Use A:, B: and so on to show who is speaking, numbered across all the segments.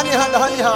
A: धनी हा धनी हा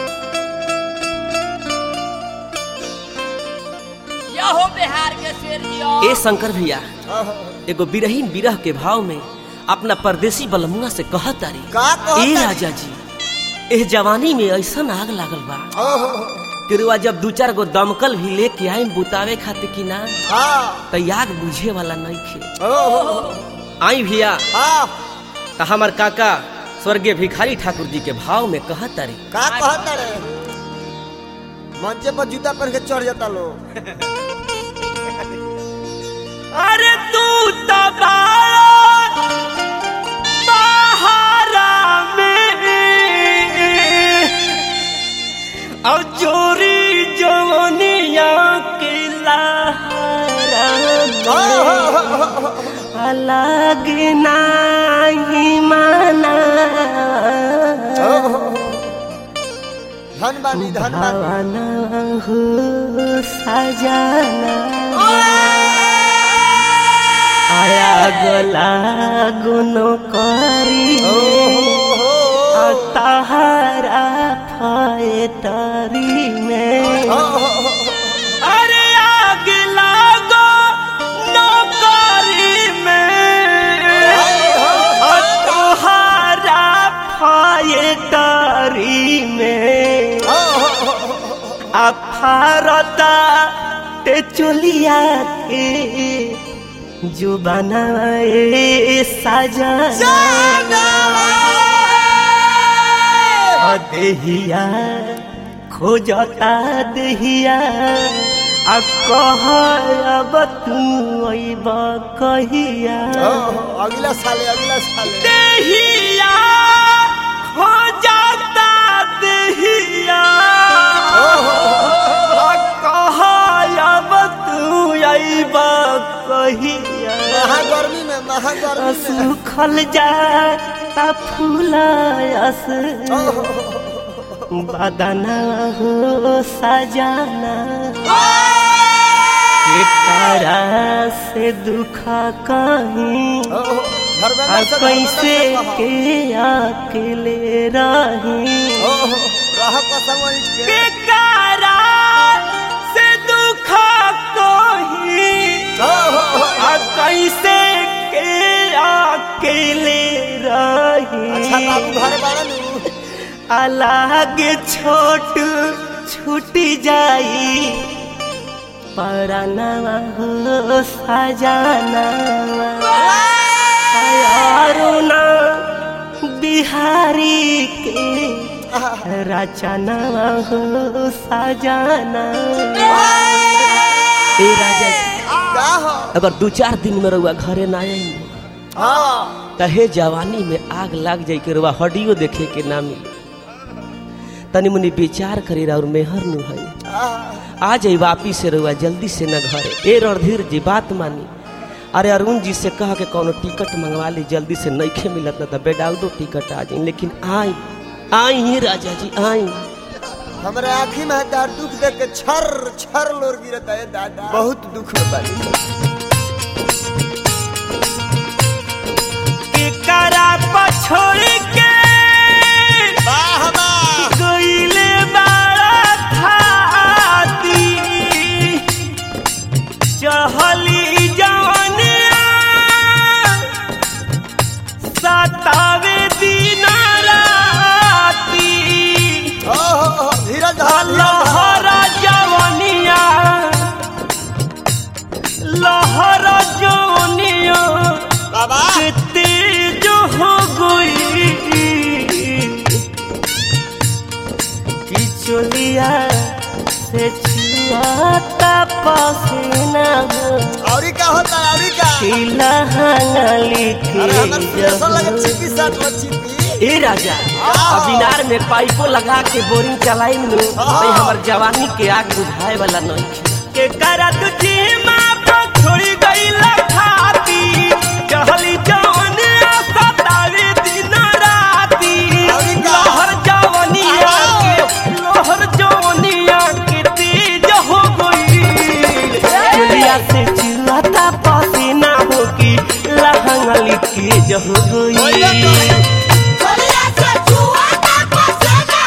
B: या हो बिहार के शेर जियो
C: ए शंकर भैया एगो बिरहीन बिरह के भाव में अपना परदेसी बलमुआ से कहत तारी
A: का कहत
C: ए
A: तारी?
C: राजा जी एह जवानी में ऐसन आग लागल बा
A: ओहो
C: कि रुआ जब दू चार गो दमकल भी लेके आए बुतावे खातिर कि ना
A: हाँ
C: तो आग बुझे वाला नहीं खे
A: ओहो
C: आई भैया
A: हाँ
C: तो हमार काका स्वर्गीय भिखारी ठाकुर जी के भाव में कहत तारी
A: का कहता रे मंचे पर जूता पहन के चढ़ जाता लोग
C: अरे तू सहारा में और चोरी जवनिया के लहरा में अलग नाही माना
A: धन बानी धन बानी
C: भावना हो सजाना आया गला गुनो करी
A: ओहो
C: तहारा फैतरी में अरे आग लागो नौकरी में तहारा फैतरी में अफारता ते चलिया के जो बनाए सजा देहिया खोजता देहिया आ कह अब तू अइब कहिया
A: अगला साले अगला साले
C: देहिया खोजता देहिया आ कह अब तू अइब कहिया
A: महा गर्मी में महा गर्मी में
C: सुखल जाता फूलस बदना हो सजाना के तारा से दुख कहीं
A: धर्मेंद्र
C: आ
A: से
C: कैसे
A: धर्मेंद्र से
C: के अकेले रही
A: कहा। ओहो, रह कसम ईट के
C: के कारा से दुख कहीं
A: ओहो,
C: आ कैसे के अकेले
A: अच्छा
C: रही
A: बाबू घर बाड़न
C: अलग छोट छूटी जाई पराना हो सजाना अरुणा बिहारी के रचना हो सजाना ए राजा जी
A: का हो
C: अगर दू चार दिन में रहुआ घरे ना आई
A: हाँ
C: तहे जवानी में आग लाग जाई के रुआ हडियो देखे के ना मिले तनी मुनी विचार करी और मेहर नु है आ जाई वापिस से रुआ जल्दी से न घरे ए रणधीर जी बात मानी अरे अरुण जी से कह के कोनो टिकट मंगवा ली जल्दी से नइखे मिलत ना तो बेडाउडो टिकट आ जाई लेकिन आई आई ही राजा जी आई
A: हमारे आँखी में तार दुख देख के छर छर लोर गिरता है दादा बहुत दुख में बानी
C: के करा पछोड़ के
A: वाह वाह
C: गईले बारा थाती चहली जवनिया सतावे दिन राती
A: ओहो, धीरज धर
C: लहर जवनिया लहर जवनिया
A: बाबा
C: तेज हो गई कि चलिया से छुआता पसीना हो
A: औरी का होता है औरी का
C: खिला हंगली
A: अरे हमर प्रेशर लगे
C: के
A: चिपी साथ में चिपी
C: ए राजा अब इनार में पाइपो लगा के बोरिंग चलाई नु भाई हमर जवानी के आग बुझाए वाला नहीं के करा तुझी माँ पर छोड़ी गई लखाती चहली जवानी सतावे दिन राती
A: अरे का?
C: लहर जवानिया के लहर जवानिया के तेज हो गई चलिया से चिल्लाता पसीना हो की लहंगली के जह गई
D: Olha,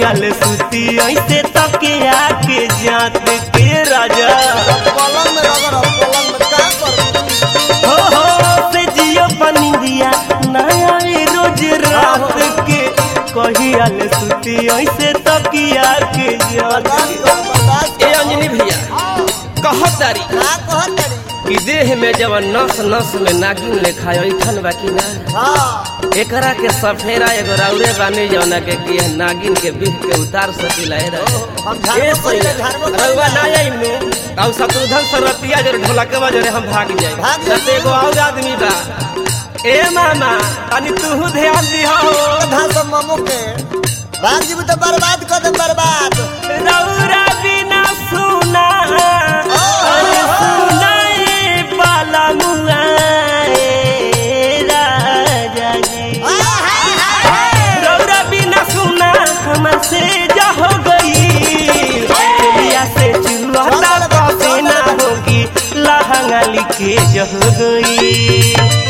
C: कहियाल सुती ऐसे तकिया के जात के राजा
A: पलंग में रगड़ पलंग में का कर
C: हो हो से जियो बनी दिया नया रे रोज रात के कहियाल सुती ऐसे तकिया के जात
A: बर्दाश्त
C: के
A: कर बर्दाश्त
C: ए अंजनी भैया कहत तारी
A: का कहत तारी
C: कि देह में जब नस नस में नागिन लेखा ऐठन बाकी ना
A: हाँ
C: एकरा के सफेरा एगो राउरे बानी जौना के कि यह नागिन के बिह के उतार सकिला है
A: हम झाड़ू
C: ए
A: पहिले
C: सैया,
A: झाड़ू
C: रउआ ना आई नु आउ शत्रुधन सरतिया जरे ढोलक बजरे हम भाग जाए
A: भाग जाए।
C: जते एगो और आदमी बा ए मामा तनी तू ध्यान दिहा हो
A: धा सब मामू के भाग जीव तो बर्बाद कर दे बर्बाद
C: रउरा बिना सुना अरे सुनाए बाला मुआए राजा जी रौरा बिना सुना हमसे जा हो गई चलिया से चुलहता पसीना होगी लहंगा लिखे जह गई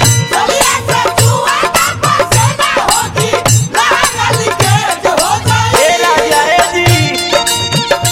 C: ए राजा ए जी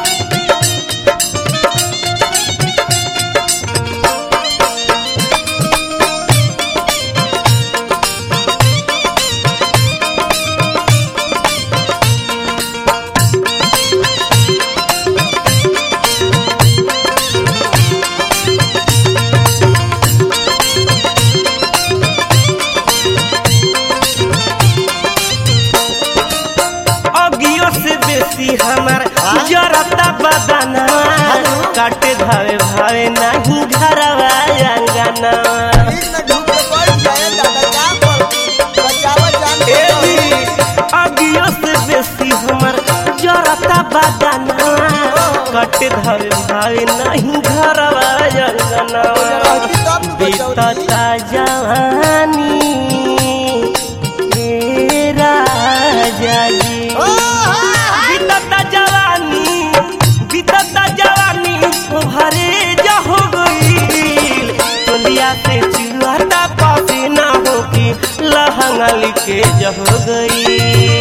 C: अगियो से बेसी हमार जरता बदना काटे धावे भावे नहीं घरवा अंगना
A: बीच में ढूक के बैठ जाए दादा का कर बचावा जान
C: ए जी अगियो से बेसी हमर जरता बदना काटे धावे भावे नहीं घरवा अंगना बीतता जवानी हे राजा जी बीतता जवानी बीतता जवानी भरे जा हो गई टोलिया से चिल्लाता पसीना हो की लहंगा लिखे जा हो गई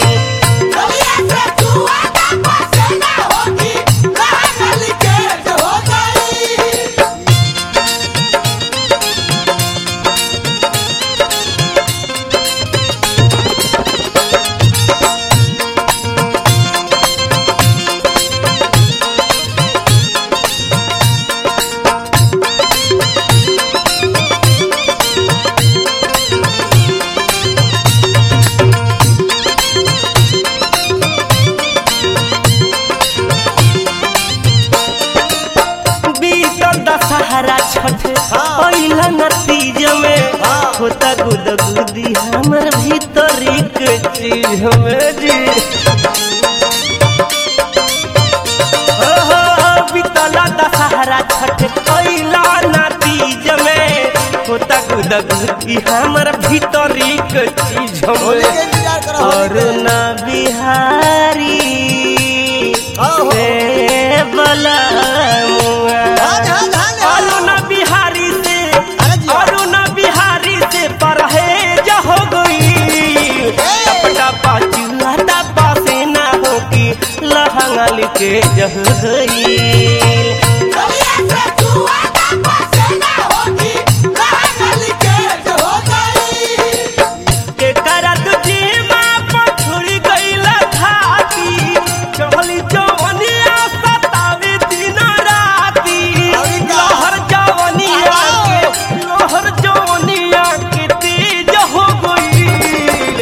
C: बीतल दशहरा छठ
A: हाँ।
C: पहिला नतीज में
A: हाँ।
C: होता गुद गुदी हमर भीतरी के चीज में जी हो हो बीतला दशहरा छठ पहिला नतीज में होता गुद गुदी हमर भीतरी के चीज
A: होली
C: में
A: के इंतजार करो होली
C: और
A: के।
C: न बिहारी
A: हाँ, हो।
C: से बलमुआ
A: हाँ, हाँ, हाँ, हाँ।
C: अरुण बिहारी से
A: अरे जी।
C: अरुण बिहारी से परहेज हो गई टपटा चूल्हा पासे ना होगी लहंगा लिखे जह गई के करत जीमा पछुड़ी गईला खाती चढ़ली जवनिया सतावे दिन राती
A: अरे का?
C: लहर जवनिया के लहर जवनिया के तेज हो गई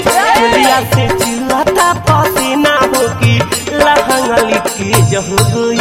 C: चलिया से चिल्लाता पसीना होगी लहंगा लिखे जह गई